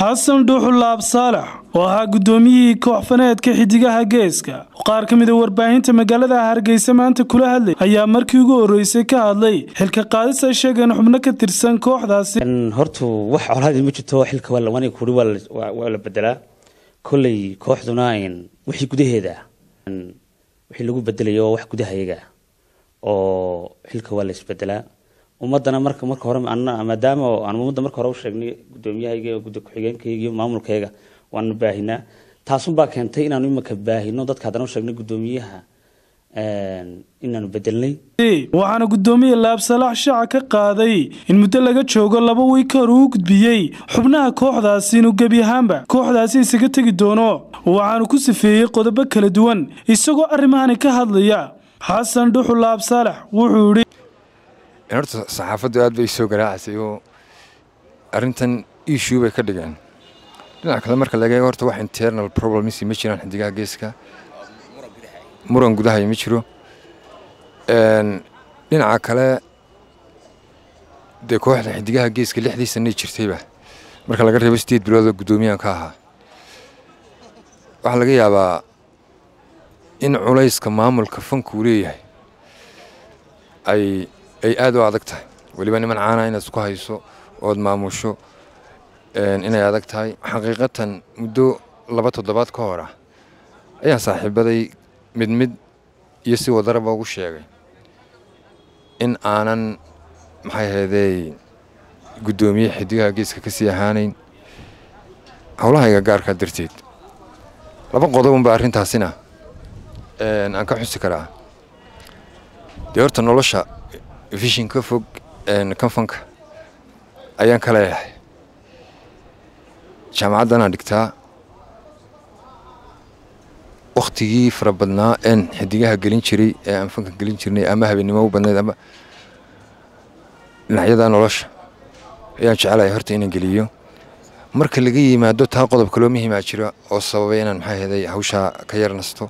xasan dhuuxulaab saalax oo ahaa guddoomiyihii kooxfaneedka xidigaha geeska qaar ka mida warbaahinta magaalada hargeysa maanta kula hadlay ayaa markii ugu horreysay ka hadlay xilka qaadis ay sheegeen xubno ka tirsan kooxdaasi hortu wax colaadii ma jirto xilka waa kuri waa la bedelaa kolley kooxduna wixii gudaheeda wixii lagu bedelayo waa wax gudahayaga oo xilka waa la isbedelaa ummadana marka marka hore maadaama aan ummadda marka hore u sheegnay guddoomiyahayga gudda ku-xigeenkayga iyo maamulkayga waanu baahinaa taasunbaa keentay inaanu imanka baahino dadka haddana u sheegnay guddoomiyaha inaanu bedelnay waxaana guddoomiye laabsalaax shaaca ka qaaday in muddo laga joogo laba wiig ka hor uu gudbiyey xubnaha kooxdaasi inuu gebi ahaanba kooxdaasi isaga tegi doono waxaanu ku sifeeyey qodobo kala duwan isagoo arrimahani ka hadlaya xasan dhuxul laab saalax wuxuu idhi horta saxaafaddu aad bay soo garaacasay oo arrintan issue bay ka dhigeen dhinaca kale marka laga eego horta wax internal problems ma jiraan xidigaha geeska muran gudahay ma jiro dhinaca kale dee kooxda xidigaha geeska lixdii sanay jirtayba marka laga reebo sideed bilood oo guddoomiyahan ka ahaa waxaa laga yaabaa in culayska maamulka fanku uu leeyahay ay ay aad u adag tahay weliba niman caana inaad isku hayso ood maamusho inay adag tahay xaqiiqatan muddo laba toddobaad ka hor ah ayaan saaxiibaday mid mid iyo si wadaraba ugu sheegay in aanan maxay ahaydey guddoomiye xidigaha geeska ka sii ahaanayn howlahayga gaarkaa darteed laba qodobunba arrintaasina aan ka xusi karaa dee horta nolosha vishin ka fog kanfanka ayaan ka leeyahay jaamacaddanaan dhigtaa wakhtigii fara badnaa een xidigaha gelin jiray ee aan fanka gelin jirnay ama habeennimo u badnayd ama dhinacyada nolosha ayaan jecelahay horta inaan geliyo marka laga yimaado taa qodob kaloo muhiimaa jira oo sababay inaan maxay ahaday hawshaa ka yar nasto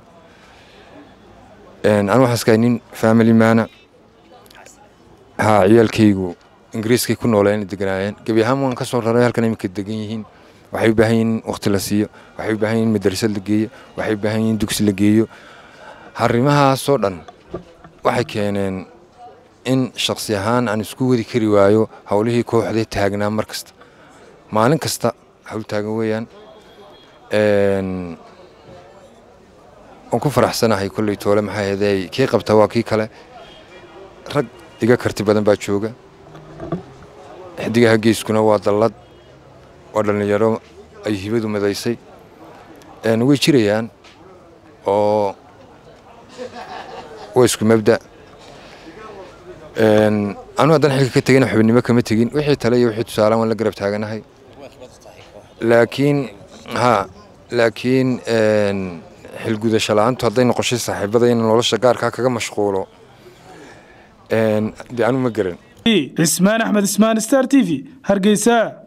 anu waxaan iskahay nin family maana haa ciyaalkaygu ingiriiskay ku nooleen deganaayeen gebi ahaan waan ka soo raray halkan iminka degan yihiin waxay u baahan yihin in wakhti la siiyo waxay u baahan yihin madrasad la geeyo waxay u baahan yihin dugsi la geeyo arrimahaasoo dhan waxay keeneen in shakhsi ahaan aan isku wadi kari waayo howlihii kooxdee taagnaa mar kasta maalin kasta hawl taagan weeyaan waan ku faraxsanahay kolley toole maxaa ahaydey kii qabta waa kii kale rag iga karti badan baa jooga xidigaha geeskuna waa dallad waa dhallinyaro ay hibadu madaysay way jirayaan oo waa isku mabda anu haddaan xilka ka tegin xubinimo kama tegin wixii tale iyo wixii tusaalaan waan la garab taaganahay laakiin ha laakiin xilgudasho la-aantu hadday noqoshay saaxiibada in nolosha gaarkaa kaga mashquulo dee anu ma garan cismaan axmed ismaan star t v hargeysa